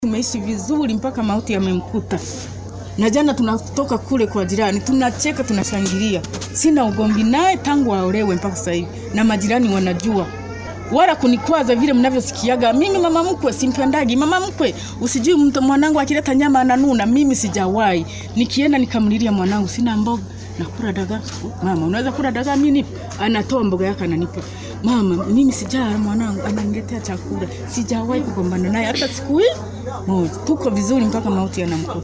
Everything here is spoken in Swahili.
tumeishi vizuri mpaka mauti yamemkuta. Na jana tunatoka kule kwa jirani, tunacheka, tunashangilia. Sina ugomvi naye tangu aolewe mpaka sasa hivi, na majirani wanajua wala kunikwaza vile mnavyosikiaga. Mimi mama mkwe simpendagi. Mama mkwe, usijui mtu mwanangu akileta nyama ananuna. Mimi sijawahi. Nikienda nikamlilia mwanangu, sina mboga nakula dagaa. Mama, unaweza kula dagaa? Mimi nipe. Anatoa mboga yake ananipa. Mama, mimi sijala, mwanangu ananiletea chakula. Sijawahi kugombana naye hata siku hii moja. Tuko vizuri mpaka mauti yanamkuta.